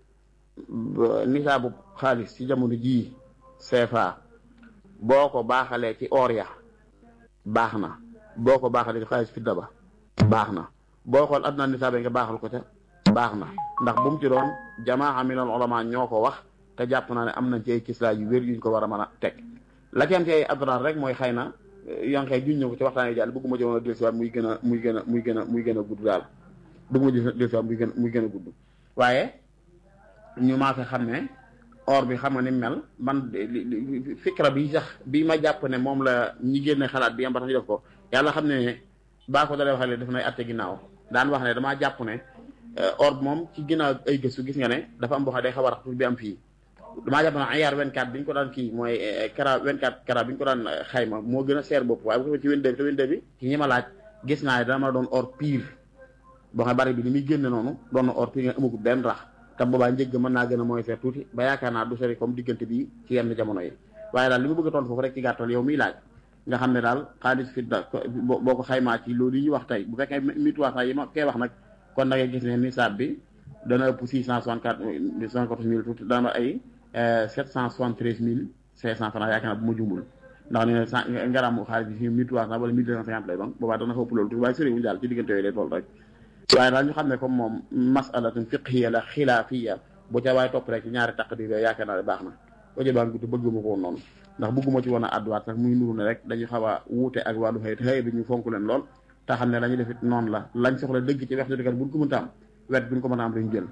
nisaabu xaalis ci jamono jii CFA boo ko baaxalee ci or ya baax na boo ko baaxalee ci xaalis fidda ba baax na boo xool adnaa nisaab nga baaxal ko ca baax na ndax bu mu ci doon jamaa minal ulama ñoo ko wax te jàpp naa ne am nañ ci ay kislaay yu wér yuñ ko war a mën a teg la ci am ci ay adrar rek mooy xëy na yonkee juñ ñëw ko ci waxtaan yi jàll bëgguma jëmoon a dellusiwaat muy gën a muy gën a muy gën a muy gën a gudd daal bëgguma dellusiwaat muy gën muy gën a gudd waaye ñu maa fi xam ne or bi xam nga ni mel man fikra bi sax bi ma jàpp ne moom la ñi génne xalaat bi am ba tax ñu def ko yàlla xam ne baa ko dalee waxale def nay atte ginnaaw daan wax ne damaa jàpp ne or bi moom ci ginnaaw ay gëstu gis nga ne dafa am boo xam day xaw a rax bi am fii damaa jàpp ne ayaar 24 bi ñu ko daan kii mooy kara 24 kara bi ñu ko daan xayma moo gën a seer bopp waaye bu ko ci 22 bi te 22 bi ci ñi ma laaj gis naa ne dana ma doon or pire boo xam ne bari bi ni muy génne noonu doon na or pire nga amagul benn rax te boobaa njëgg mën naa gën a mooy seet tuuti ba yaakaar naa du sori comme diggante bi ci yenn jamono yi waaye daal li ma bëgg a tontu foofu rek ci gàttal yow miy laaj nga xam ne daal xaalis fi da boo ko xaymaa ci loolu yi ñu wax tey bu fekkee mille trois cent yi ma koy wax nag kon da ngay gis ne nisaab bi dana ëpp six cent soixante quatre soixante quatorze mille tuuti dana ay sept cent soixante treize mille cinq cent francs yaakaar naa bu ma jumul ndax ne cent ngaramu xaalis bi fi mille trois cent wala mille deux cent cinquante lay doon boobaa dana fa ëpp loolu tuuti waaye soriwul daal ci diggante yooyu lay toll rek waaye daal ñu xam ne comme moom masalatun fiqhiya la xilaafiya bu ca waaye topp rek ci ñaari taqdir yooyu yaakaar naa ne baax na audio baa ngi gudd bëgguma ko woon noonu ndax bëgguma ci woon a àdduwaat sax muy nuru ne rek dañu xaw a wuute ak wàllu xëy xëy bi ñu fonk leen lool te xam ne la ñu def it noonu la lañ soxla dëgg ci wex dëgg buñ ko mënta am wet buñ ko mën a am dañu jël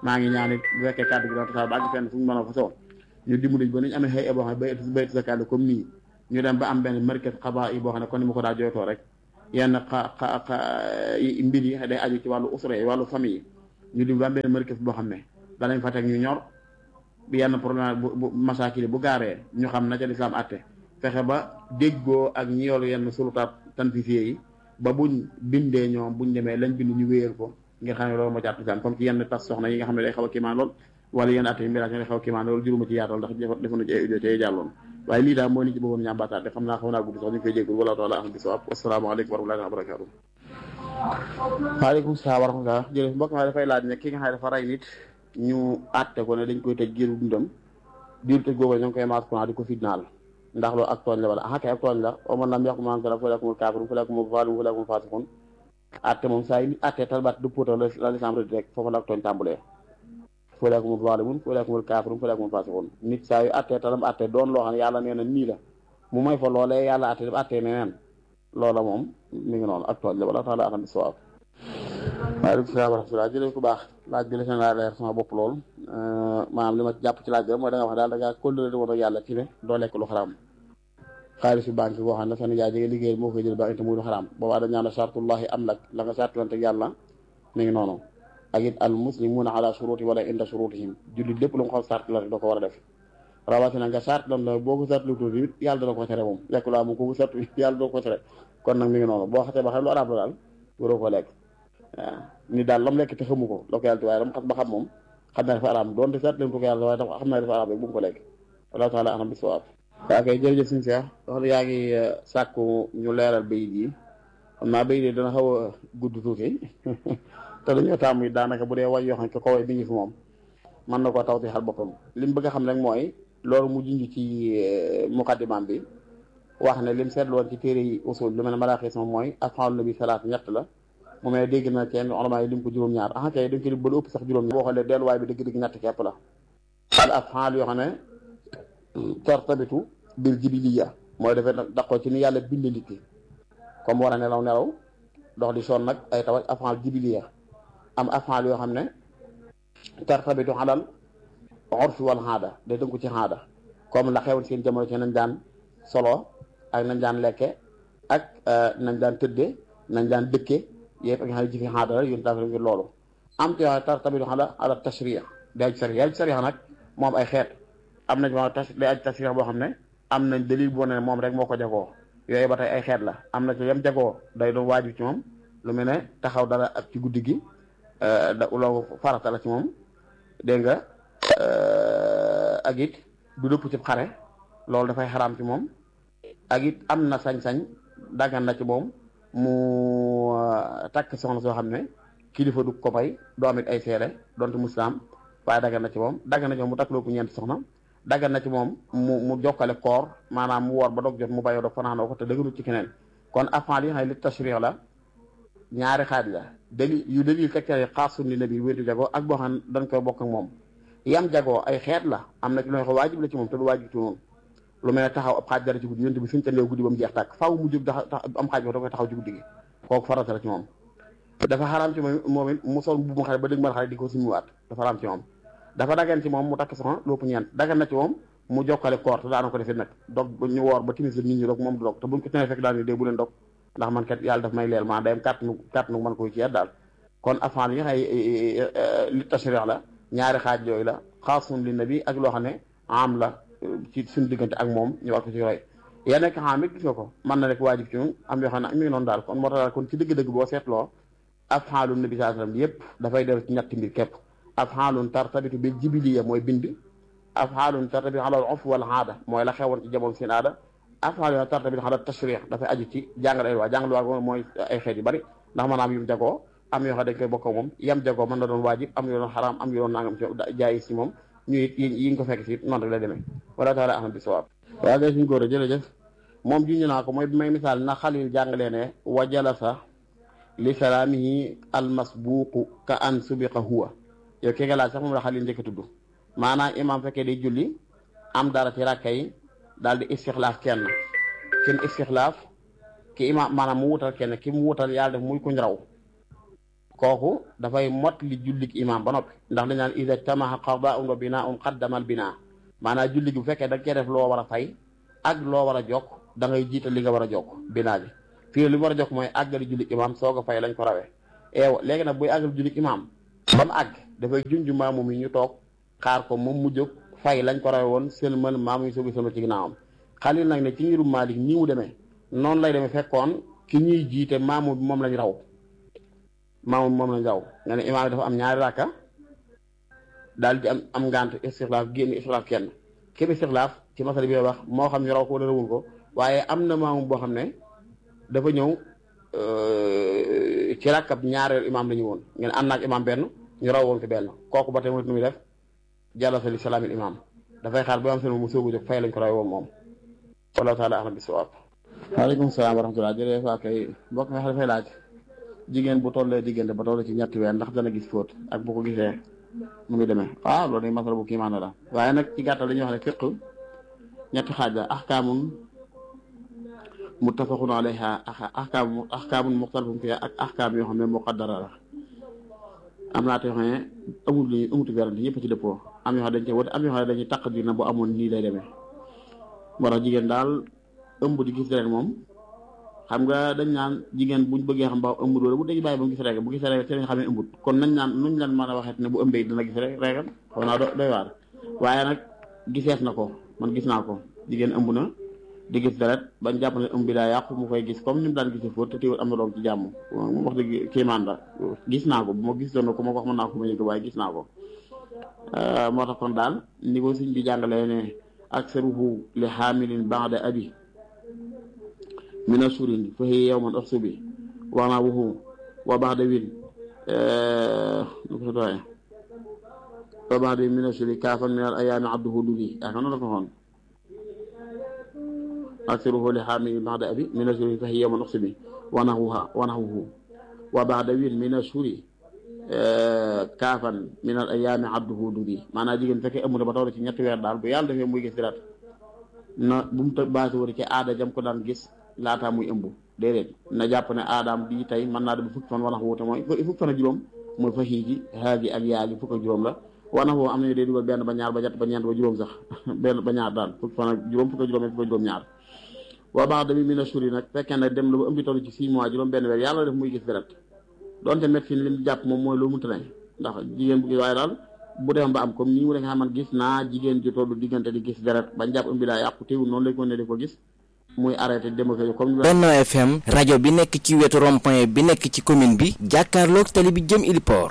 maa ngi ñaan it bu fekkee kàddu gi dafa tasaar ba àgg fenn fu ñu mën a fa soo ñu dimbali ba ñu amee xëy boo xam ne bay bay sa kàddu comme nii ñu dem ba am benn market xabaa yi boo xam ne kon ni ma ko daa jooytoo rek yenn xa xa xa mbir yi day aju ci wàllu usra yi wàllu famille yi ñu dimbali ba am benn market boo xam ne danañ fa teg ñu ñor yenn problème bu bu masaakili bu gaaree ñu xam na ca lislaam àtte fexe ba déggoo ak ñi yoolu yenn sulutaat tanfifié yi ba buñ bindee ñoom buñ demee lañ bind ñu wéyal ko ngir xam ne loolu moo ci àtte comme ci yenn tas soxna yi nga xam ne day xaw a kiimaan lool wala yenn atte yi mbiraat day xaw a kiimaan loolu juruma ci yaatal ndax defoon na ci ay audio te jàlloon waaye lii daal moo ni ci bëggoon ñaambaataat de xam naa xam naa gudd sax ñu koy jéggul wala taala am bi sawab asalaamaaleykum wa rahmatullahi wa barakatuh waaleykum salaam wa rahmatullah jërëjëf mbokk ma dafay laaj ne ki nga xam ne dafa rey nit ñu àtte ko ne dañ koy tëj giiru dundam diir tëj googu ñoo ngi koy maas courant di ko fitnaal ndax loolu ak tooñ la wala ah kay ak tooñ la o man lam yàqu man kala fa lakumul kaafirun fa lakumul zalimun fa lakumul fasiqun àtte moom saa yi nit àtte talbaat du póota la lislam rëdd rek foofu la ak tooñ tàmbulee fa lakumul zalimun fa lakumul kaafirun fa lakumul fasiqun nit saa yu àtte talam àtte doon loo xam ne yàlla nee na nii la mu may fa loolee yàlla àtte def àtte neneen loola moom mi ngi noonu ak tooñ la wala taala axam bi sawaab waaleykum salaam wa rahmatulah jërëjëf ku baax laaj bi la seen laa leer sama bopp lool maanaam li ma jàpp ci laaj bi mooy da nga wax daal da ngaa kóllëre woon ak yàlla ci ne doo lekk lu xaraam xaalisu banque boo xam ne sa nijaay jege liggéey moo koy jël ba te muy lu xaraam boobaa dañ ñaan sartullahi am lak la nga sartlante ak yàlla mi ngi noonu ak it al muslimuuna ala shuruti wala inda shurutihim jullit lépp lu mu xam sartlante doo ko war a def rawatina nga sartlante boo ko sartlu tuuti it yàlla dana ko tere moom lekk lu am ko ko sartu yàlla doo ko tere kon nag mi ngi noonu boo xasee ba xam lu araam la daal waroo ko lekk waaw ni daal lam lekk te xamu ko la ko yàlla waaye lam xas ba xam moom xam naa dafa araam doonte seet leen ko ko yàlla waaye dafa xam naa dafa araam rek bu mu ko lekk wallahu taala alam bi sawaab waa kay jërëjëf suñu seex wax yaa ngi sàkku ñu leeral bayit yi xam naa bayit yi dana xaw a gudd tuuti te dañoo tàmm yi daanaka bu dee way yoo xam ne ko way bi ngi fi moom mën na koo taw ti xal boppam li mu bëgg a xam rek mooy loolu mu junj ci muqaddimaam bi wax ne lim seetlu woon ci téere yi usul lu mel ne malaaxis moom mooy af'aalu nabi salaat ñett la mu mel dégg na kenn ulama yi lim ko juróom-ñaar ah kay dañ ko lim ba lu ëpp sax juróom-ñaar boo xoolee delluwaay bi dëgg-dëgg ñett képp la al af'aal yoo xam ne tartabitu bil jibiliya mooy dafay daqoo ci ni yàlla bind nit ki comme war a nelaw nelaw dox di sonn nag ay tawaj af'aal jibiliya am af'aal yoo xam ne tartabitu alal urfi wal aada day tënku ci aada comme la xewoon seen jamono ci nañ daan solo ak nañ daan lekke ak nañ daan tëdde nañ daan dëkke yëpp ak nga xam ne jëfi aada la yun dafa ngir loolu am ci tartabitu ala ala tashriya day aj sariya aj sariya nag moom ay xeet am nañ ma tas day aj tashriya boo xam ne am nañ dalil boo ne moom rek moo ko jagoo yooyu ba tey ay xeet la am na ci yam jagoo day doon waajib ci moom lu mel ne taxaw dara ak ci guddi gi da loolu farata la ci moom dégg nga ak it du dëpp ci xare loolu dafay xaraam ci moom ak it am na sañ-sañ daggan na ci moom mu takk soxna soo xam ne kilifa du ko may doo it ay seere donte muslaam waaye daggan na ci moom daggan na ci moom mu takk loo ko ñeenti soxna daggan na ci moom mu mu jokkale koor maanaam mu woor ba dog jot mu bàyyoo dog fanaanoo ko te dëgganut ci keneen kon afan yi xam ne li tashrih la ñaari xaaj la dali yu dalil tegtale xaasun li nabi wéetu jagoo ak boo xam ne dañ koy bokk ak moom yam jagoo ay xeet la am na ci loo xam waajib la ci moom te du waajib ci moom lu mel ne taxaw ab xaaj dara ci guddi yonte bi suñu tëndeew guddi ba mu jeex tàkk faaw mu jóg tax am xaaj boo da koy taxaw ci guddi gi kooku farata la ci moom dafa xaraam ci moom moom it mu sol bu mu xale ba dëgg mal xale di ko sumuwaat dafa xaraam ci moom dafa dagan ci moom mu takk soxna lopp ñeent dagan na ci moom mu jokkale koor te daana ko defee nag dog ñu woor ba timis la nit ñi dog moom du dog te buñ ko tenee fekk daal ni dee bu leen dog ndax man kat yàlla daf may leel maa day am kàtt nu kàtt nu mën koy ci daal kon afan yi nga xay li tashrih la ñaari xaaj yooyu la xaasun li nabi ak loo xam ne am la ci suñu diggante ak moom ñu war ko ci roy ya nekk xam it gis nga ko mën na nekk waajib ci ñun am yoo xam ne mi ngi noonu daal kon moo tax daal kon ci dëgg-dëgg boo seetloo afaalu nabi sallallahu alayhi wasallam yépp dafay def ci ñetti mbir képp afaalun tartabitu bil jibiliya mooy bind afaalun tartabitu ala al urf wal aada mooy la xewoon ci jamono seen aada afaal yoo tartabitu ala tashrih dafay aju ci jàngal ay waa jàngal waa mooy ay xeet yu bari ndax maanaam yu mu jagoo am yoo xam dañ koy bokk moom yam jagoo mën na doon waajib am yoo doon xaraam am yoo doon nangam ci jaay si moom ñu it yi nga ko fekk si noonu rek lay demee wala taala ahmad bi sawaab waaw gay suñu góor a jërëjëf moom juñu naa ko mooy bi may misaal na xalil jàngalee ne wa jalasa li salaamihi almasbuuqu ka an subiqa huwa yow ki nga laaj sax moom la xalil njëkk a tudd maanaam imam fekkee day julli am dara ci rakka yi daal di istixlaaf kenn kenn istixlaaf ki imam maanaam mu wutal kenn ki mu wutal yàlla def muy kuñ raw kooku dafay mot li jullik imaam ba noppi ndax dañ naan ida tamaha qadaun wa binaun qaddamal binaa maanaam julli gi bu fekkee da cee def loo war a fay ak loo war a jokk da ngay jiital li nga war a jokk binaa bi fii li mu war a jokk mooy àggali jullik imaam soog a fay lañ ko rawee eew léegi nag buy àggali jullik imaam ba mu àgg dafay junj maamu mi ñu toog xaar ko moom mu jóg fay lañ ko rawee woon sëlmal maamu yi soog a sëlmal ci ginnaawam xalil nag ne ci ngirum Maalik nii mu demee noonu lay demee fekkoon ki ñuy jiite maamu bi moom lañ raw maamu bi moom lañ raw nga ne imaam bi dafa am ñaari rakka daal di am am ngant istixlaaf génn istixlaaf kenn képp istixlaaf ci masala bi wax moo xam ñu raw ko wala rawul ko waaye am na maamu boo xam ne dafa ñëw ci rakkab ñaareelu imaam la ñu woon ngeen ànd naag imaam benn ñu raw woon ko benn kooku ba tey mu muy def jalasa li salaamil imaam dafay xaar ba am seen mu soogu jóg fay lañ ko raw woon moom wallahu taala ahlam bisawaab waaleykum salaam wa rahmatulah jërëjëf waa kay mbokk mi dafay laaj jigéen bu tollee diggante ba toll ci ñetti weer ndax dana gis fóot ak bu ko gisee mu ngi demee waaw loolu day masala bu kiimaan la waaye nag ci gàttal dañuy wax ne fiq ñetti xaaj la ahkaamun muttafaqun alayha ahkaamun ahkaamun muxtalafun fiha ak ahkaam yoo xam ne muqaddara la am naa te yoo xam ne amul li amutu werante ñëpp ci dëppoo am yoo xam dañ ci wute am yoo xam ne dañuy taqdir na bu amoon nii lay demee moo tax jigéen daal ëmb di gis rek moom xam nga dañ naan jigéen buñ bëggee xam ba ëmb doole bu dañu bàyyi ba mu gis rek bu gisee rek te dañ xam ne ëmbut kon nañ naan nuñ leen mën a waxee ne bu ëmbee dana gis rek reegam xaw naa doy waar waaye nag gisees na ko man gis naa ko jigéen ëmb na di gis deret bañ jàpp ne ëmb bi daa yàqu mu koy gis comme ni mu daan gisi fóot te teewul am na doom ci jàmm mu wax dëgg kéemaan la gis naa ko bu ma gis doon ko ma ko wax mën naa ko ma yëg waaye gis naa ko moo tax kon daal ni ko sëñ bi jàngalee ne aksaruhu li xaamilin baada abi mina surin fa hiya yawman uxsubi wana wuhu wa baada win nu ko doye wa baada win mina suri kaafan min al ayaami abduhu dugi yaakaar noonu la ko xoon aksaruhu li xaamilin baada abi mina surin fa hiya yawman uxsubi wanahuha wanahuhu wa baada win mina suri kaafan min al ayaami abduhu dugi maanaam jigéen fekkee ëmb na ba toll ci ñetti weer daal bu yàlla defee muy gis deret na bu mu të baasi wari ci aada jam ko daan gis laataa muy ëmb déedéet na jàpp ne aadaam bii tey mën naa dem fukki fan wanax wuute mooy fukki fan ak juróom mooy fa xiigi xaagi ak yaagi fukk ak juróom la wanax woo am nañu day dugal benn ba ñaar ba ñett ba ñeent ba juróom sax benn ba ñaar daal fukki fan ak juróom fukk ak juróom fukk ak juróom ñaar waa baax dami mi na suri nag fekkee ne dem na ba ëmbi toll ci six mois juróom benn weer yàlla def muy gis deret donte médecine li mu jàpp moom mooy loo mënta ne ndax jigéen bu gis waaye daal bu dem ba am comme nii mu ne nga xam man gis naa jigéen ji tollu diggante di gis deret bañ jàpp ëmbi daa yàqu teewul noonu lay ko ne di ko gis muy arrêté dem ak comme Benno FM rajo bi nekk ci wetu rond-point bi nekk ci commune bi jàkkaarloog tali bi jëm Iliport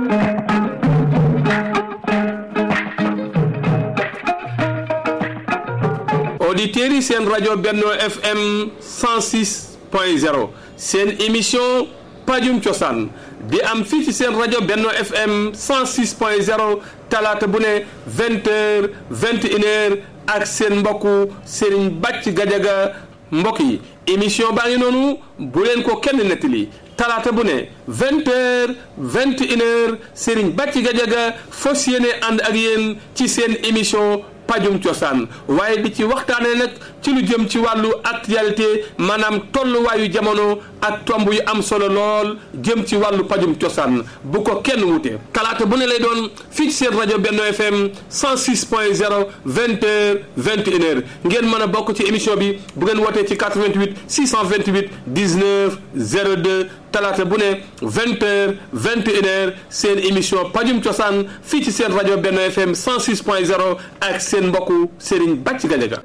auditeurs yi seen rajo Benno FM 106 point 0 seen émission pajum cosaan di am fii ci seen rajo Benno FM 106 point 0 talaata bu ne 20 heures 21 heures ak seen mbokku Serigne Bàcc Gajaga mbokk yi émission baa ngi noonu bu leen ko kenn nettali talaata bu ne 20 heures 21 heures Serigne Bàcc Gajaga fas yéene ànd ak yéen ci seen émission pajum cosaan waaye di ci waxtaanee nag ci lu jëm ci wàllu actualité maanaam tolluwaayu jamono ak tomb yu am solo lool jëm ci wàllu pajum cosaan bu ko kenn wute talaata bu ne lay doon fii ci seen rajo Benno FM 106 point 0 20 heures 21 heures ngeen mën a bokk ci émission bi bu ngeen wootee ci 88 628 19 02 talaata bu ne 20 heures 21 heures seen émission pajum cosaan fii ci seen rajo Benno FM 106 point 0 ak seen mbokku Serigne Bàcc Gajaga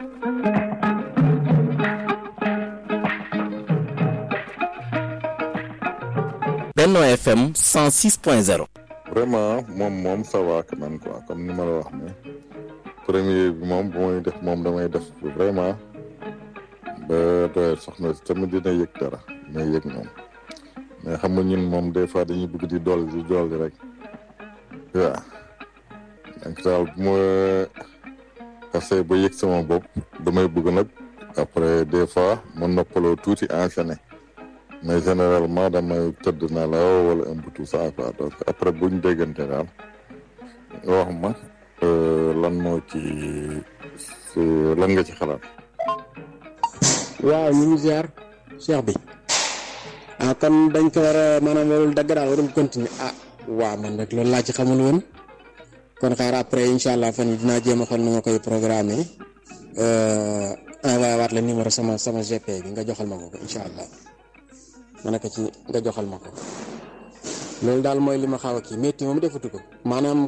Benno FM 106.0 vraiment moom moom ça va quand même quoi comme ni ma la wax ne premier bi moom bu may def moom damay def vraiment ba doyal soxna si tamit dina yëg dara dina yëg moom mais xam nga ñun moom des fois dañuy bëgg di dolli di dolli rek waaw donc daal bu ma xasee ba yëg sama bopp damay bëgg nag après des fois ma noppaloo tuuti enchaîné mais généralement damay tëdd na la wala un peu tout ça quoi donc après bu ñu déggante daal nga wax ma lan moo ci lan nga ci xalaat. waaw ñu ngi ziar cheikh bi ah kon dañ ko war a maanaam warul dagg daal warul continuer ah waaw man rek loolu laa ci xamul woon kon xaar après incha allah fan yi dinaa jéem a xool nu ma koy programmer envoyé waat la numéro sama sama GP bi nga joxal ma ko incha allah ma nekk ci nga joxal ma ko loolu daal mooy li ma xaw a kii métti moom defatu ko maanaam